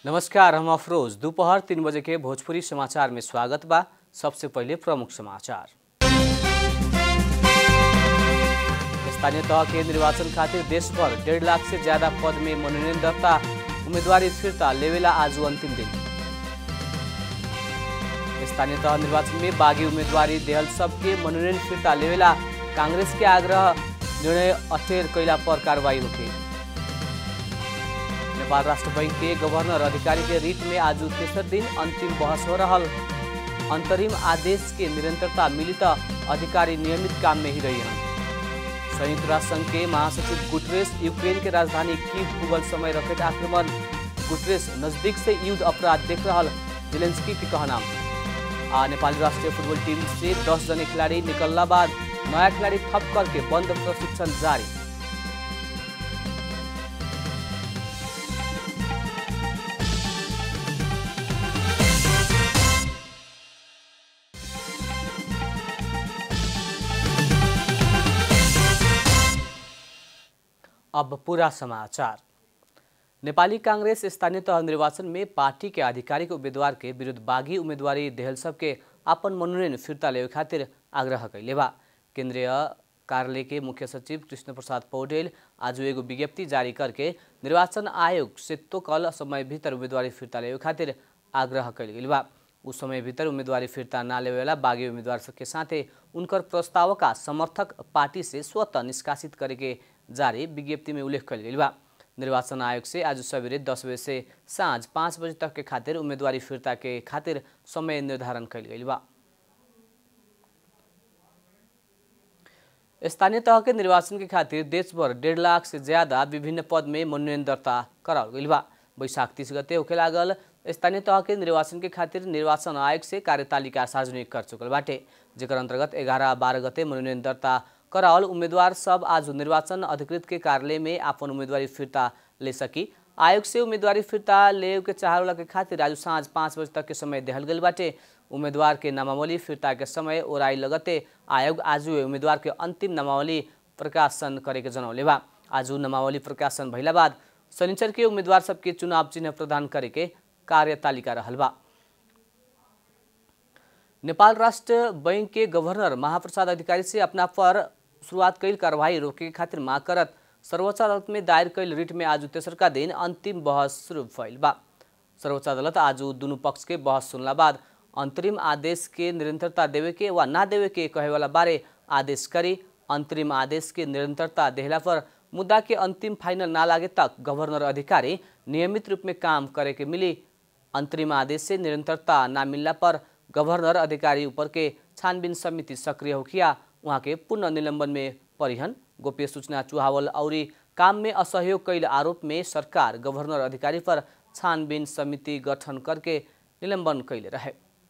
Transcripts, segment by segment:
नमस्कार हम अफरोज दोपहर तीन बजे के भोजपुरी समाचार में स्वागत बा सबसे पहले प्रमुख समाचार स्थानीय तह के निर्वाचन खातिर देश भर डेढ़ लाख से ज्यादा पद में मनोनयन दर्ता उम्मीदवारी फिर्ता लेवेला आज अंतिम दिन स्थानीय तह निर्वाचन में बागी उम्मीदवारी देहल सबके मनोनयन फिर्ता लेवेला कांग्रेस के आग्रह निर्णय अठेर कैला पर कार्रवाई होगी नेपाल राष्ट्र बैंक के गवर्नर अधिकारी के रीट में आज तेसर दिन अंतिम बहस हो रहा अंतरिम आदेश के निरंतरता मिली तो अधिकारी नियमित काम में ही रही हैं संयुक्त राष्ट्र संघ के महासचिव गुटरेस यूक्रेन के राजधानी कीव पुगल समय रॉकेट आक्रमण गुटरेस नजदीक से युद्ध अपराध देख रहा जेलेंस्की के कहना आ नेपाली राष्ट्रीय फुटबॉल टीम से 10 जने खिलाड़ी निकलना बाद नया खिलाड़ी थप करके बंद प्रशिक्षण जारी अब पूरा समाचार नेपाली कांग्रेस स्थानीय तह निर्वाचन में पार्टी के आधिकारिक उम्मीदवार के विरुद्ध बागी उम्मीदवारी देहल सबके अपन मनोनयन फिर्ता लेवे खातिर आग्रह कैले बा केंद्रीय कार्यालय के मुख्य सचिव कृष्ण प्रसाद पौडेल आज एगो विज्ञप्ति जारी करके निर्वाचन आयोग से तो कल समय भीतर उम्मीदवारी फिर्ता लेवे खातिर आग्रह कैल गेल बा उस समय भीतर उम्मीदवारी फिर्ता ना लेवे वाला बागी उम्मीदवार सबके साथे उनकर प्रस्ताव का समर्थक पार्टी से स्वतः निष्कासित करे के जारी विज्ञप्ति में उल्लेख कल गेल बा निर्वाचन आयोग से आज सवेरे दस बजे से साँझ पाँच बजे तक के खातिर उम्मीदवारी फिर्ता के खातिर समय निर्धारण कल गई बा स्थानीय तह के निर्वाचन के खातिर देशभर डेढ़ लाख से ज्यादा विभिन्न पद में मनोनयन दर्ता कराल गई बा बैशाख तीस गते होके लागल स्थानीय तह के निर्वाचन के खातिर निर्वाचन आयोग से कार्यतालिका सार्वजनिक कर चुकल बाटे जेकर अंतर्गत ग्यारह बारह गते मनोनयन दर्ता करावल उम्मीदवार सब आज निर्वाचन अधिकृत के कार्यालय में अपन उम्मीदवारी फिर्ता ले सकी आयोग से उम्मीदवारी फिर्ता ले के चाहला के खातिर आज साँझ पाँच बजे तक के समय देहल गई बाटे उम्मीदवार के नामावली फिर्ता के समय ओराई लगते आयोग आज उम्मीदवार के अंतिम नामावली प्रकाशन करे के जनौले बा आज नामावली प्रकाशन भइला बाद शनिचर के उम्मीदवार सबके चुनाव चिन्ह प्रदान करे के कार्यतालिका रहल बा नेपाल राष्ट्र बैंक के गवर्नर महाप्रसाद अधिकारी से अपना पर शुरुआत कैल कार्रवाई रोके खातिर माग करत सर्वोच्च अदालत में दायर कैल रिट में आज तेसरका दिन अंतिम बहस शुरू भइल बा सर्वोच्च अदालत आज दुनू पक्ष के बहस सुनला बाद अंतरिम आदेश के निरंतरता देवे के वा ना देवे के कहे वाला बारे आदेश करी अंतरिम आदेश के निरंतरता देहला पर मुद्दा के अंतिम फाइनल ना लागे तक गवर्नर अधिकारी नियमित रूप में काम करे के मिली अंतरिम आदेश से निरंतरता ना मिलला पर गवर्नर अधिकारी ऊपर के छानबीन समिति सक्रिय होखिया उहाँ के पुनः निलंबन में परिहन गोप्य सूचना चुहावल और काम में असहयोग कैल आरोप में सरकार गवर्नर अधिकारी पर छानबीन समिति गठन करके निलंबन कैले रहे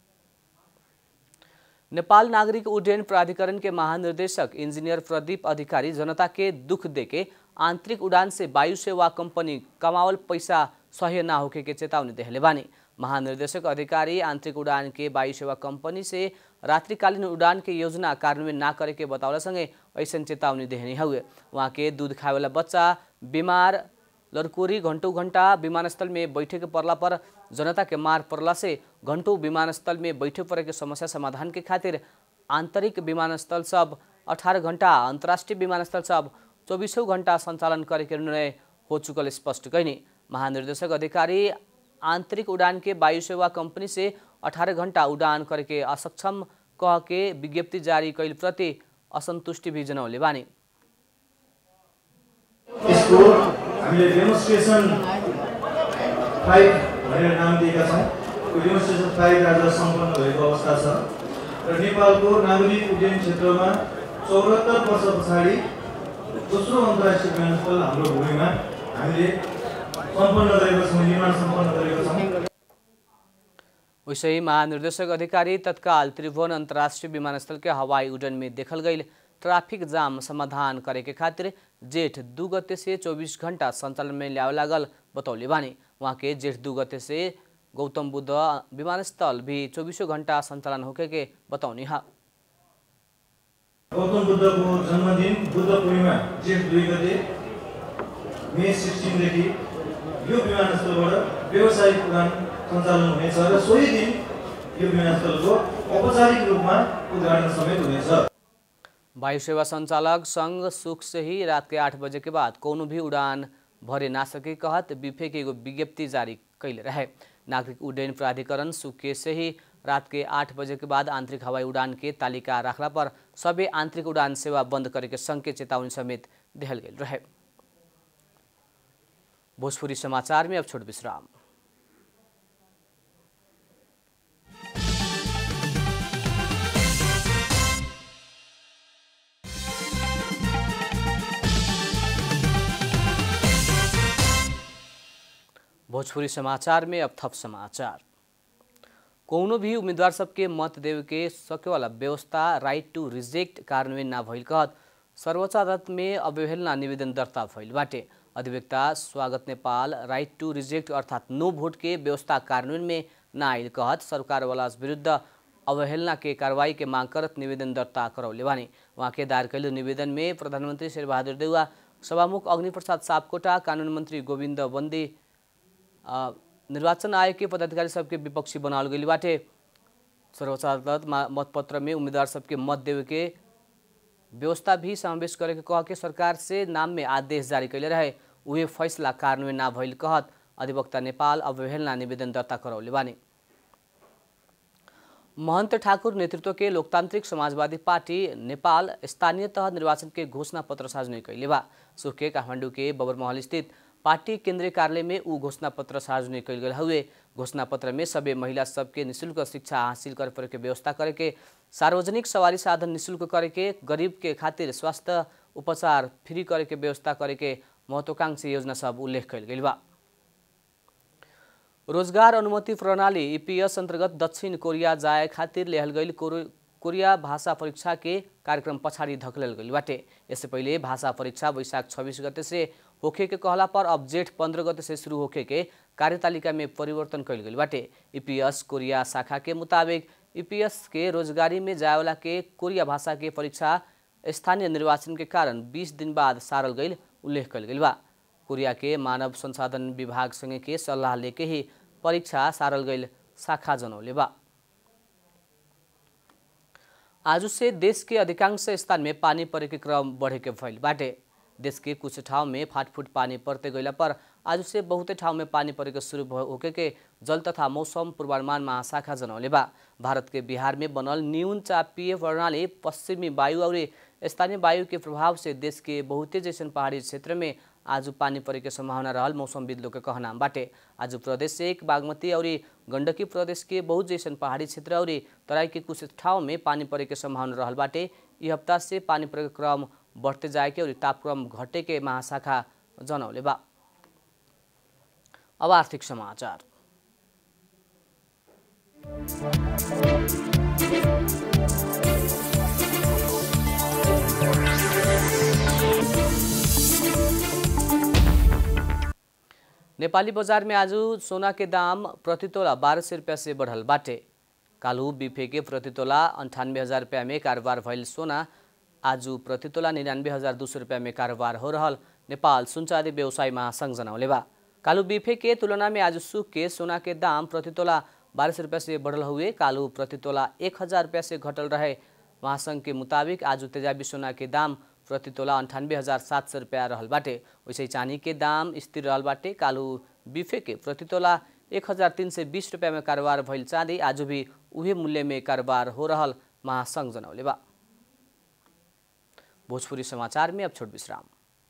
नेपाल नागरिक उड्डयन प्राधिकरण के महानिर्देशक इंजीनियर प्रदीप अधिकारी जनता के दुख देके आंतरिक उड़ान से वायु सेवा कंपनी कमावल पैसा सह्य ना होके के चेतावनी देहले बानी महानिर्देशक अधिकारी आंतरिक उड़ान के वायु सेवा कंपनी से रात्रिकालीन उड़ान के योजना कार्यान्वयन ना करे के बतावला संगे ऐसा चेतावनी देहनी हुए वहाँ के दूध खाए वाला बच्चा बीमार लड़कोरी घंटों घंटा विमानस्थल में बैठे के पड़ला पर जनता के मार पड़ला से घंटों विमानस्थल में बैठे पड़े के समस्या समाधान के खातिर आंतरिक विमानस्थल सब 18 घंटा अंतर्राष्ट्रीय विमानस्थल सब चौबीसों घंटा संचालन करे के निर्णय हो चुकल स्पष्ट कैनी महानिर्देशक अधिकारी आंतरिक उड़ान के वायु सेवा कंपनी से 18 घंटा उड़ान करे के असक्षम कह के विज्ञप्ति जारी कैल प्रति असंतुष्टि भी जनौले बानी यसको हामीले डेमोन्स्ट्रेसन फाइभ भनेर नाम दिएका छौँ त्यो डेमोन्स्ट्रेसन फाइभ आज सम्पन्न भएको अवस्था छ र नेपालको नागरिक उड्डयन क्षेत्रमा चौरात्तर वर्ष पछाडि दोस्रो अन्तर्राष्ट्रिय विमानस्थल हाम्रो भूमिमा हामीले सम्पन्न गरेका छौँ निर्माण सम्पन्न गरेका छौँ वैसे ही महानिर्देशक अधिकारी तत्काल त्रिभुवन अंतर्राष्ट्रीय विमानस्थल के हवाई उड़न में देखल गई ट्रैफिक जाम समाधान करे के खातिर जेठ दू गते से 24 घंटा संचालन में ल्यावे लागल बतौले बानी वहाँ के जेठ दू गते से गौतम बुद्ध विमानस्थल भी चौबीसों घंटा संचालन होके के बतौनी हा गौतम बुद्धको जन्मदिन बुद्ध पूर्णिमा जेठ दुई गते मे सिक्सटिनदेखि यो विमानस्थलबाट व्यावसायिक उडान सञ्चालन हुनेछ र सोही दिन यो विमानस्थलको औपचारिक रूपमा उद्घाटन समेत हुनेछ वायु सेवा संचालक संघ सुख से ही रात के आठ बजे के बाद कोनो भी उड़ान भरे ना सके कहत बीफे के एगो विज्ञप्ति जारी कैले रहे नागरिक उड्डयन प्राधिकरण सुके से ही रात के आठ बजे के बाद आंतरिक हवाई उड़ान के तालिका रखला पर सबै आंतरिक उड़ान सेवा बंद करे के संघ के चेतावनी समेत दिहल गेल रहे भोजपुरी समाचार में अब छोट विश्राम भोजपुरी समाचार में अब थप समाचार कोनो भी उम्मीदवार सबके मत देवे के सके वाला व्यवस्था राइट टू रिजेक्ट कार्यान्वयन ना भइल कहत सर्वोच्च अदालत में अवहेलना निवेदन दर्ता भइल बाटे अधिवक्ता स्वागत नेपाल राइट टू रिजेक्ट अर्थात् नो भोट के व्यवस्था कार्यान्वयन में ना आइल कहत सरकार वाला विरुद्ध अवहेलना के कार्रवाई के मांग करत निवेदन दर्ता करौले बानी वहाँ के दायर कैल निवेदन में प्रधानमंत्री शेरबहादुर देउवा सभामुख अग्निप्रसाद सापकोटा कानून मंत्री गोविन्द बन्दी आ, निर्वाचन आयोग के पदाधिकारी सबके विपक्षी बनावल गई बाटे सर्वोच्च अदालत मा- मतपत्र में उम्मीदवार सबके मत देवे के व्यवस्था भी समावेश करे के कह के सरकार से नाम में आदेश जारी कैले रहे उहे फैसला कार्यान्वयन ना भइल कहत अधिवक्ता नेपाल अवहेलना निवेदन दर्ता करौले बानी महन्त ठाकुर नेतृत्व के लोकतान्त्रिक समाजवादी पार्टी नेपाल स्थानीय तह निर्वाचन के घोषणा पत्र सार्वजनिक कैले बा सुख के काठमाडौँ के बबरमहल स्थित पार्टी केंद्रीय कार्यालय में ऊ घोषणा पत्र सार्वजनिक कैल गेल हुए घोषणा पत्र में सबै महिला सबके निशुल्क शिक्षा हासिल करे परे के व्यवस्था करे के सार्वजनिक सवारी साधन निशुल्क करे के गरीब के खातिर स्वास्थ्य उपचार फ्री करे के व्यवस्था करे के महत्वाकांक्षी योजना सब उल्लेख कैल गेल बा रोजगार अनुमति प्रणाली ईपीएस अन्तर्गत दक्षिण कोरिया जाए खातिर लेहल गईल कोरो- कोरिया भाषा परीक्षा के कार्यक्रम पछाडि धकेलल गईल बाटे यससे पहिले भाषा परीक्षा वैशाख छब्बिस गते से होखे के कहला पर अब जेठ पंद्रह गते से शुरू होखे के कार्यतालिका में परिवर्तन कैल गईल बाटे ईपीएस कोरिया शाखा के मुताबिक ईपीएस के रोजगारी में जाएवाला के कोरिया भाषा के परीक्षा स्थानीय निर्वाचन के कारण 20 दिन बाद सारल गईल उल्लेख कैल गईल बा कोरिया के मानव संसाधन विभाग संगे के सल्लाह लेके ही परीक्षा सारल गईल शाखा जनौले बा आज से देश के अधिकांश स्थान में पानी परे के क्रम बढ़े के भइल बाटे देश के कुछ ठाउँ में फाटफुट पानी पर्ते गइला पर आज से बहुते ठाउँ में पानी परे के शुरू भ- होके के जल तथा मौसम पूर्वानुमान महाशाखा जनौले बा भारत के बिहार में बनल न्यून चापीय प्रणाली पश्चिमी वायु और स्थानीय वायु के प्रभाव से देश के बहुते जैसन पहाड़ी क्षेत्र में आज पानी परे के संभावना रहल मौसमविद लोग के कहना बाटे आज प्रदेश से एक बागमती और गंडकी प्रदेश के बहुत जैसन पहाड़ी क्षेत्र और तराई के कुछ ठाउँ में पानी परे के संभावना रहल बाटे यी हप्ता से पानी परे के क्रम बढ़ते जाए के और तापक्रम घटे के महाशाखा जनौले बा अब आर्थिक समाचार नेपाली बजार में आज सोना के दाम प्रति तोला बारह सौ रुपया से बढ़ल बाटे कालू बिफे के प्रति तोला अंठानवे हजार रुपया में कारोबार भइल सोना आज प्रति तोला निन्यानवे हजार दू सौ रुपया में कारोबार हो रहल नेपाल सुनचादी व्यवसाय महासंघ जनौले बा कालू बिफे के तुलना में आज सुख के सोना के दाम प्रति तोला बारह सौ रुपया से बढ़ल हुए कालू प्रति तोला एक हजार रुपया से घटल रहे महासंघ के मुताबिक आज तेजाबी सोना के दाम प्रति तोला अंठानवे हजार सात सौ रुपया रहल बाटे वैसे ही चांदी के दाम स्थिर रहल बाटे कालू बिफे के प्रति तोला एक हजार तीन सय बिस रुपियाँ में कारोबार भइल चाँदी आज भी उहे मूल्य में कारोबार हो रहल महासंघ जनौले बा भोजपुरी समाचार में अब छोट विश्राम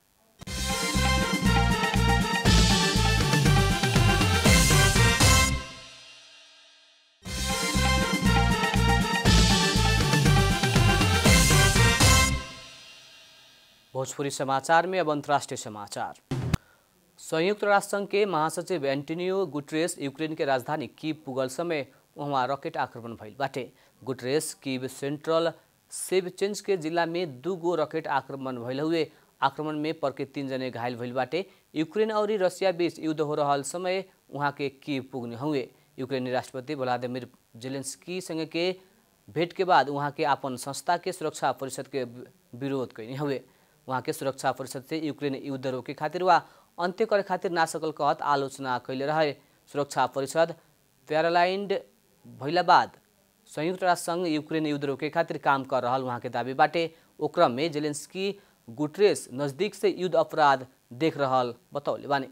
भोजपुरी समाचार में अब अंतर्राष्ट्रीय समाचार संयुक्त राष्ट्र संघ के महासचिव एंटोनियो गुटरेस यूक्रेन के राजधानी कीव पुगल समय वहाँ रॉकेट आक्रमण भइल बाटे गुटरेस कीव सेंट्रल सेवचेंज के जिला में दू गो रॉकेट आक्रमण भइल हुए आक्रमण में परके तीन जने घायल भइल बाटे यूक्रेन और रसिया बीच युद्ध हो रहल समय वहाँ के कीव पुग्ने हुए यूक्रेनी राष्ट्रपति व्लादिमिर जेलेंस्की संगे के भेंट के बाद वहाँ के अपन संस्था के सुरक्षा परिषद के विरोध कैने हुए वहाँ के सुरक्षा परिषद से यूक्रेन युद्ध रोके खातिर वा अन्त्य करे खातिर ना सकल कहत आलोचना कैले रहे सुरक्षा परिषद प्यारालाइन्ड भइला बाद संयुक्त राष्ट्र संघ यूक्रेन युद्ध रोके खातिर काम कर रहल वहाँ के दावी बाटे ओ क्रम में जेलेंस्की गुटरेस नजदीक से युद्ध अपराध देख रहल बतौले बानी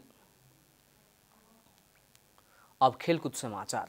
अब खेलकुद समाचार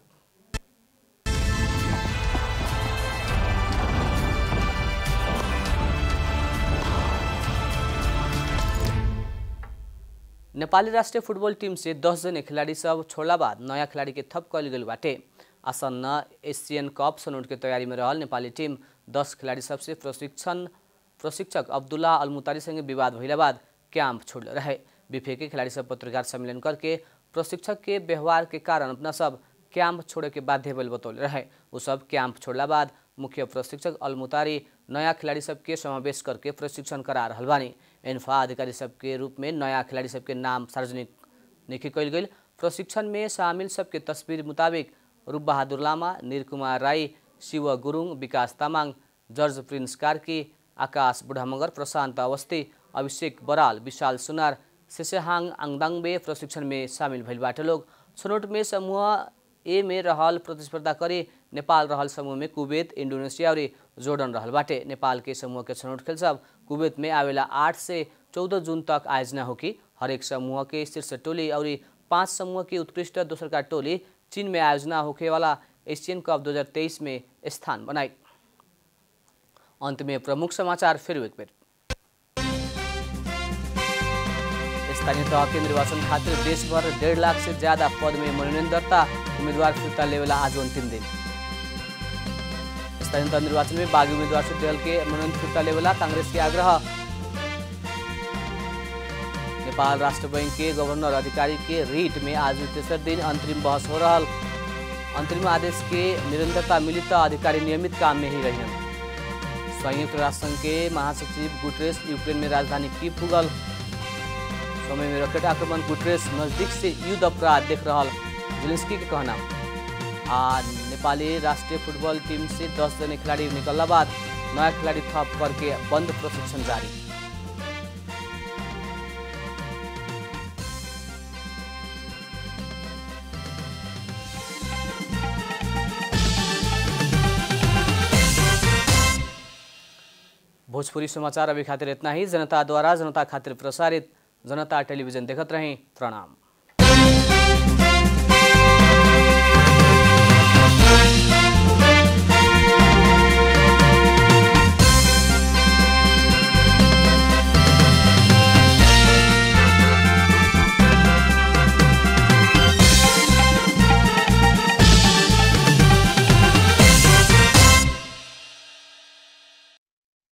नेपाली राष्ट्रिय फुटबल टीम से दस जने खिलाड़ी सब छोड़ला बाद नया खिलाड़ी के थप कल गई बाटे आसन्न एशियन कप सनौट के तैयारी में रहल नेपाली टीम दस खिलाड़ी सबसे प्रशिक्षण प्रशिक्षक अब्दुल्ला अलमुतारी संगे विवाद भइला बाद कैंप छोड़ रहे बीफे के खिलाड़ी सब पत्रकार सम्मेलन करके प्रशिक्षक के व्यवहार के कारण अपना सब कैंप छोड़े के बाध्य भइल बतौले रहे वो सब कैंप छोड़ला बाद मुख्य प्रशिक्षक अलमुतारी नया खिलाड़ी सबके समावेश करके प्रशिक्षण करा रहल बानी एन्फा अधिकारी सबके रूप में नया खिलाड़ी सबके नाम सार्वजनिक निखी कल गई प्रशिक्षण में शामिल सबके तस्वीर मुताबिक रूप बहादुर लामा निरकुमार राई शिव गुरुङ विकास तामाङ जर्ज प्रिन्स कार्की आकाश बुढामगर प्रशान्त अवस्थी अभिषेक बराल विशाल सुनार सेसेहाङ आङदाङबे प्रशिक्षण में शामिल भइल बाटे लोग छनौट में समूह ए में रहल प्रतिस्पर्धा करे नेपाल रहल समूह में कुवैत इंडोनेशिया और जोर्डन रहल बाटे नेपाल के समूह के छनौट खेल सब कुवैत में आवेला आठ से चौदह जून तक आयोजना होगी हरेक समूह के शीर्ष टोली और पाँच समूह की उत्कृष्ट दोसर का टोली चीन में आयोजना होने वाला एशियन कप 2023 में स्थान बनाई अंत में प्रमुख समाचार फिर एक बेर स्थानीय तह के निर्वाचन खातिर देशभर डेढ़ लाख से ज्यादा पद में मनोनयन दर्ता उम्मीदवार फिर्ता लेवेला आज अंतिम दिन स्थानीय तह निर्वाचन में बागी उम्मीदवार से दल के मनोनयन फिर्ता लेवेला कांग्रेस के आग्रह नेपाल राष्ट्र बैंक के गवर्नर अधिकारी के रीट में आज तेसर दिन अंतरिम बहस हो रहा अंतरिम आदेश के निरंतरता मिली तो अधिकारी नियमित काम में ही रहे संयुक्त राष्ट्र संघ के महासचिव गुटरेस यूक्रेन में राजधानी की पुगल समय में रॉकेट आक्रमण गुटरेस नजदीक से युद्ध अपराध देख रहा जेलेंस्की के कहना आ नेपाली राष्ट्रीय फुटबॉल टीम से दस जने खिलाड़ी निकलने बाद नया खिलाड़ी थप करके बंद प्रशिक्षण जारी भोजपुरी समाचार अभी खातिर इतना ही जनता द्वारा जनता खातिर प्रसारित जनता टेलीविजन देखत रहें प्रणाम